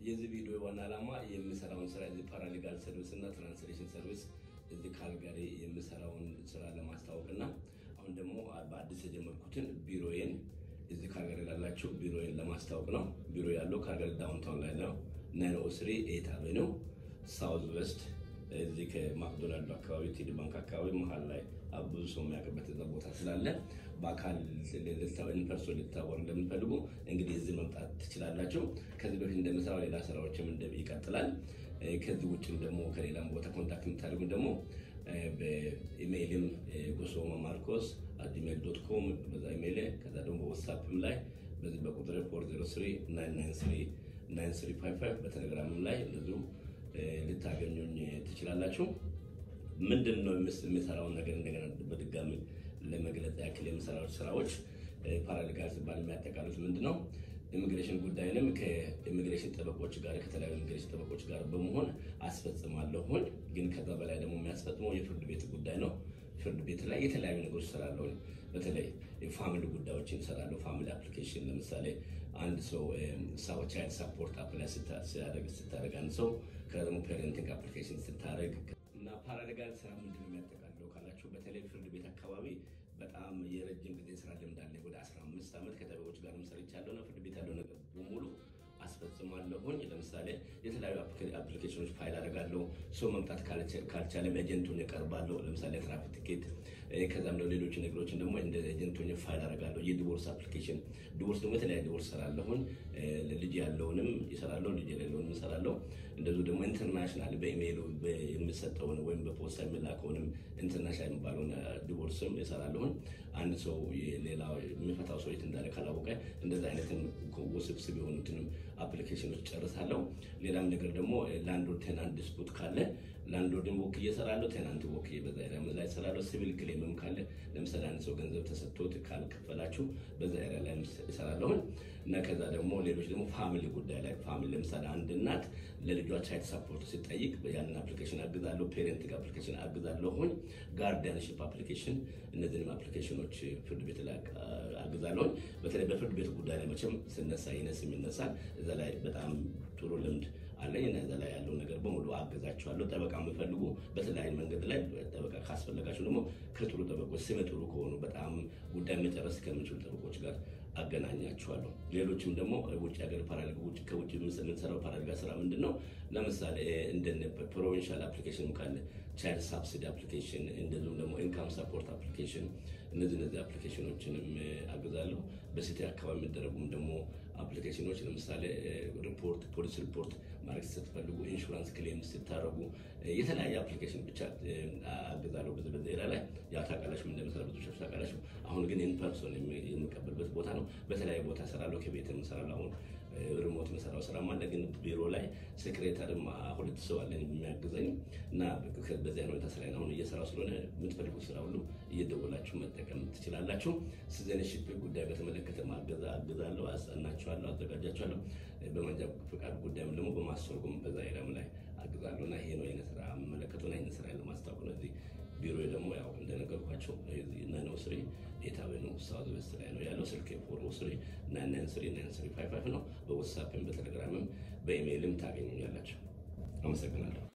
የዚህ ቪዲዮ ዋና ዓላማ የምሰራውን ስራ እዚህ ፓራሊጋል ሰርቪስ እና ትራንስሌሽን ሰርቪስ እዚህ ካልጋሪ የምሰራውን ስራ ለማስታወቅ እና አሁን ደግሞ በአዲስ የጀመርኩትን ቢሮዬን እዚህ ካልጋሪ ላላችሁ ቢሮዬን ለማስታወቅ ነው። ቢሮ ያለው ካልጋሪ ዳውንታውን ላይ ነው። ናይን ኦ ስሪ ኤት አቬኒው ሳውዝ ዌስት እዚህ ከማክዶናልድ አካባቢ ቴዲ ባንክ አካባቢ መሀል ላይ ብዙ ሰው የሚያውቅበት እዛ ቦታ ስላለ በአካል ኢንፐርሶን ልታወር እንደምትፈልጉ እንግዲህ እዚህ መምጣት ትችላላችሁ። ከዚህ በፊት እንደምሰራው ሌላ ስራዎችም ይቀጥላል። ከዚህ ውጭም ደግሞ ከሌላም ቦታ ኮንታክት የምታደርጉ ደግሞ በኢሜይልም ጎሶማ ማርኮስ አጂሜል ዶት ኮም በዛ ኢሜይል ከዛ ደግሞ በዋትሳፕም ላይ በዚህ በቁጥር 403 በቴሌግራምም ላይ እንደዚሁ ልታገኙኝ ትችላላችሁ። ምንድን ነው የሚሰራውን ነገር እንደገና በድጋሚ ለመግለጽ ያክል የምሰራው ስራዎች ፓራሊጋል ሲባል የሚያጠቃሉት ምንድን ነው? ኢሚግሬሽን ጉዳይንም ከኢሚግሬሽን ጠበቆች ጋር ከተለያዩ ኢሚግሬሽን ጠበቆች ጋር በመሆን አስፈጽማለሁኝ። ግን ከዛ በላይ ደግሞ የሚያስፈጽመው የፍርድ ቤት ጉዳይ ነው። ፍርድ ቤት ላይ የተለያዩ ነገሮች እሰራለሁ። በተለይ የፋሚሊ ጉዳዮችን እሰራለሁ። ፋሚሊ አፕሊኬሽን ለምሳሌ አንድ ሰው ቻይልድ ሳፖርት አፕላይ ስታደርግ አንድ ሰው ከዛ ደግሞ ፔሬንቲንግ አፕሊኬሽን ስታደርግ እና ፓራሌጋል ስራ ምንድን ነው የሚያጠቃልለው ካላችሁ በተለይ ፍርድ ቤት አካባቢ በጣም የረጅም ጊዜ ስራ ልምድ አለኝ። ወደ 15 ዓመት ከጠበቆች ጋር ሰርቻለሁ እና ፍርድ ቤት ያለው ነገር በሙሉ አስፈጽማለሁኝ። ለምሳሌ የተለያዩ አፕሊኬሽኖች ፋይል አደርጋለሁ። ሰው መምጣት ካልቻለም ኤጀንቱን እቀርባለሁ። ለምሳሌ ትራፊክ ቲኬት፣ ከዛም ደግሞ ሌሎች ነገሮችን ደግሞ እንደ ኤጀንቱን ፋይል አደርጋለሁ። የዲቮርስ አፕሊኬሽን፣ ዲቮርስ ደግሞ የተለያዩ ዲቮርስ እሰራለሁኝ። ልጅ ያለውንም ይሰራለሁ፣ ልጅ የሌለውንም እሰራለሁ። እንደዚሁ ደግሞ ኢንተርናሽናል በኢሜይሉ የሚሰጠውን ወይም በፖስታ የሚላከውንም ኢንተርናሽናል የሚባለውን ዲቮርስም እሰራለሁኝ። አንድ ሰው ሌላ የሚፈታው ሰው የት እንዳለ ካላወቀ እንደዚ አይነትን ውስብስብ የሆኑትንም አፕሊኬሽኖች ጨርሳለሁ። ሌላም ነገር ደግሞ ላንድሎርድ ቴናንት ዲስፑት ካለ ላንድሎርድን ወክዬ እሰራለሁ። ቴናንት ወክዬ በዛ ኤሪያ ላይ እሰራለሁ። ሲቪል ክሌምም ካለ ለምሳሌ አንድ ሰው ገንዘብ ተሰጥቶት ካልከፈላችሁ በዛ ኤሪያ ላይ እሰራለሁኝ እና ከዛ ደግሞ ሌሎች ደግሞ ፋሚሊ ጉዳይ ላይ ፋሚሊ ለምሳሌ አንድ እናት ለልጇ ቻይልድ ሳፖርት ሲጠይቅ ያንን አፕሊኬሽን አግዛለሁ። ፔሬንቲንግ አፕሊኬሽን አግዛለሁኝ። ጋርዲያንሽፕ አፕሊኬሽን እነዚህንም አፕሊኬሽኖች ፍርድ ቤት ላይ አግዛለሁኝ። በተለይ በፍርድ ቤት ጉዳይ ላይ መቼም ስነሳ ይነስም ይነሳል። እዛ ላይ በጣም ጥሩ ልምድ አለኝ እና እዛ ላይ ያለው ነገር በሙሉ አገዛቸዋለሁ። ጠበቃ የምፈልጉ በተለያዩ መንገድ ላይ ጠበቃ ካስፈለጋቸው ደግሞ ከጥሩ ጠበቆች ስመ ጥሩ ከሆኑ በጣም ጉዳይ መጨረስ ከሚችሉ ጠበቆች ጋር አገናኛቸዋለሁ። ሌሎችም ደግሞ ውጭ ሀገር ፓራሊጋ ውጭ ከውጭ የምንሰራው ፓራሊጋ ስራ ምንድን ነው? ለምሳሌ እንደ ፕሮቪንሻል አፕሊኬሽን ካለ ቻይልድ ሳብሲዲ አፕሊኬሽን፣ እንደዚሁም ደግሞ ኢንካም ሰፖርት አፕሊኬሽን፣ እነዚህ እነዚህ አፕሊኬሽኖችንም አግዛለሁ። በሲቲ አካባቢ የሚደረጉም ደግሞ አፕሊኬሽኖች ለምሳሌ ሪፖርት ፖሊስ ሪፖርት ማድረግ ስትፈልጉ፣ ኢንሹራንስ ክሌም ስታደረጉ የተለያየ አፕሊኬሽን ብቻ አግዛለሁ። በዚህ በዚህ ኤሪያ ላይ ያው ታውቃላችሁ እንደምሰራ ብዙ ሸፍ ታውቃላችሁ። አሁን ግን ኢንፐርሶን የምቀበልበት ቦታ ነው። በተለያየ ቦታ እሰራለሁ። ከቤት እሰራለሁ። አሁን ሪሞት መሰራው ስራ አለ። ግን ቢሮ ላይ ሴክሬታርም ሁለት ሰው አለኝ የሚያግዘኝ እና በዚያ ሁኔታ ስራ አሁን እየሰራው ስለሆነ የምትፈልጉት ስራ ሁሉ እየደወላችሁ መጠቀም ትችላላችሁ። ሲቲዝንሺፕ ጉዳይ በተመለከተ ማገዛ አግዛለሁ፣ አስጠናችኋለሁ፣ አዘጋጃችኋለሁ። በመንጃ ፍቃድ ጉዳይም ደግሞ በማስተርጎም በዛ ሄዳም ላይ አግዛለሁ እና ይሄ ነው የእኔ ስራ የምመለከተው እና ይህን ስራ ለማስታወቅ ነው። እዚህ ቢሮ ደግሞ ያው እንደነገርኳቸው ናይን ስሪ ኤት አቬኒው ሳውዝ ዌስት ላይ ነው ያለው። ስልክ ፎር ስሪ ናይን ናይን ስሪ ናይን ስሪ ፋይቭ ፋይቭ ነው። በዋትሳፕም በቴሌግራምም በኢሜይልም ታገኙኛላቸው። አመሰግናለሁ።